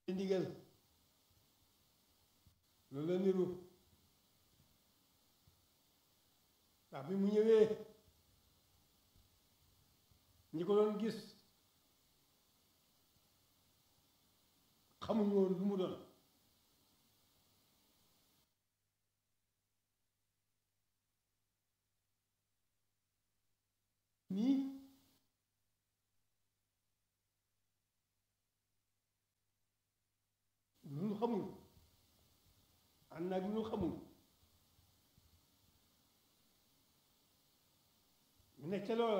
ndigal loolu la niru ndax bi mu ñëwee ñi ko doon gis xamuñu woon lu mu doon nii lu ñu xamul ànd naag lu ñu xamul ñu nekk ca loola